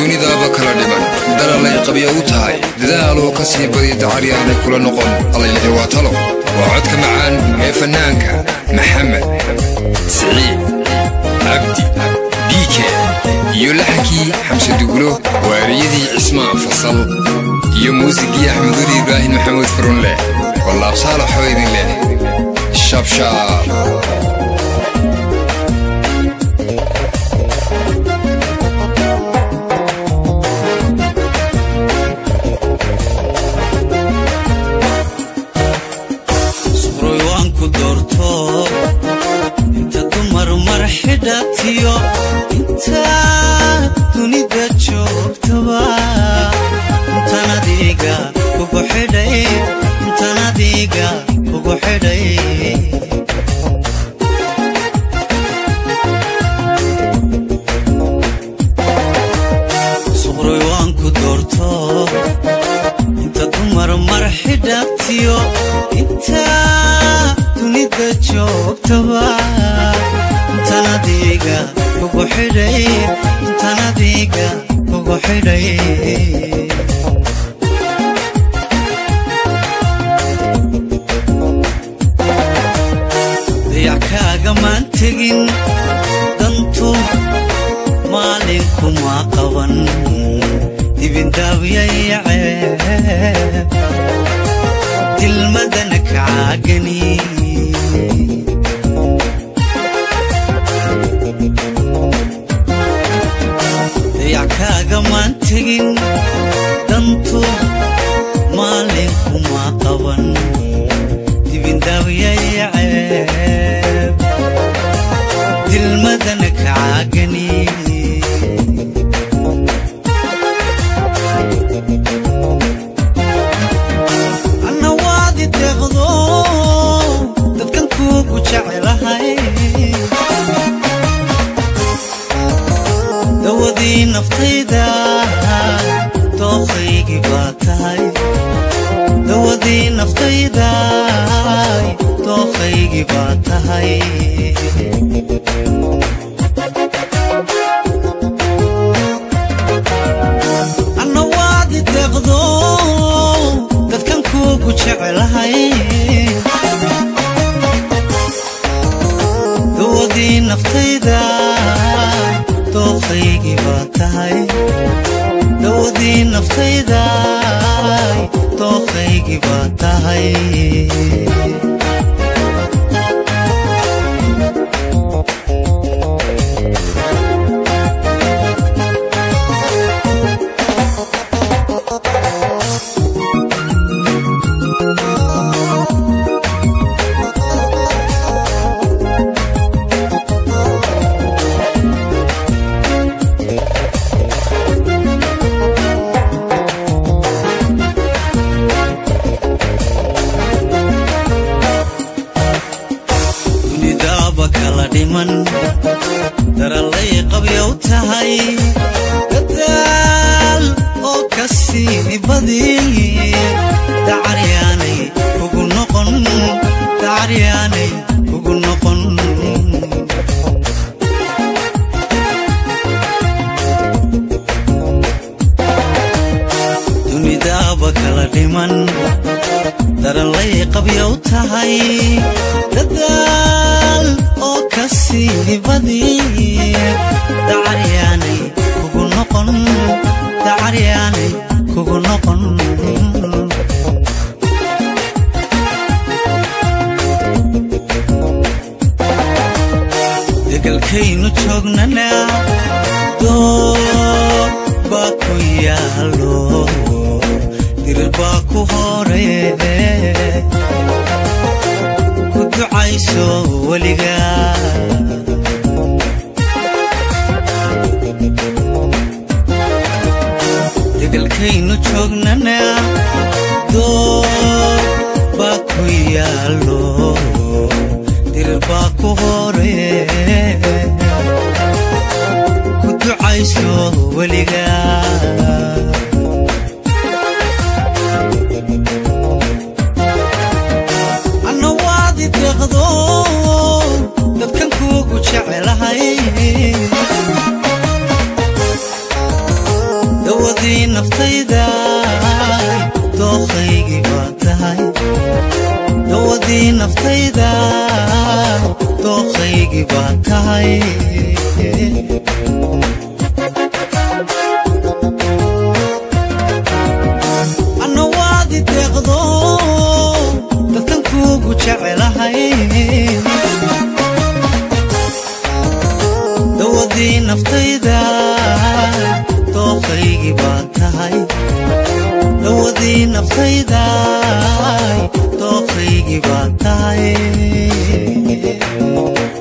dunidaaba kala dhiman dalalay qabya u tahay dadaaloo ka sii badiya dacaryaanay kula noqon allaylahi waa talo waa codka macaan ee fannaanka maxamed siciid cabdi biike iyo laxankii xamse dugulo waariyadii cismaan fasal iyo muusigii axmeduli ibraahim maxamuud furunleh wallaabsaalaxoo idin leh shabshaab suqroy waan ku doorto inta dumar mar xidhatiyo inta dunida joogtaba intan adiga kugu xidhay intan adiga kugu xidhay suqroy waan ku doorto inta dumar mar xidhatiyo inta dunida joogtaba intan adiga kugu xidhay intan adiga kugu xidhay dayac kaagamaan tegin dantu maalinkuma qaban dibindaabyayacee dilmadana kacaagani dayac kaagamaan tegin dantu maalinkuma qaban dibindaabyayacee dilmadana kacaagani anna waadi deeqdo dadkan kuugu jecelahay dawadii naftayda dooqaygii baa tahay dawadii naftayda dooqaygii baa tahay anna waadi deeqdo dadkan kuugu jecelahay dawadii naftayda dooqaygii baa tahay dawadii naftayda dooqaygii baa tahay dunidaaba kala dhiman darallay qabyow tahay dadaal oo ka sii badi dacaryaanay kugu noqon dacaryaanay kugu noqon dunidaaba kala dhiman darallay qabyow tahay dadaal oo ka sii badi dacaryaanay kugu noqon dacaryaanay kugu noqon degalkaynu joognana door baa ku yaalo dirir baa ku hore ku ducayso weliga degalkaynu joognana door baa ku yaalo dirir baa ku hore ku ducayso weliga anna waadi deeqdo dadkan kuugu jecelahay dawadii naftayda dooqaygii baa tahay dawadii naftayda dooqaygii baa tahay anna waadi deeqdo dadkan kuugu jecelahay dawadii naftayda dooqaygii baa tahay dawadii naftayda dooqaygii baa tahay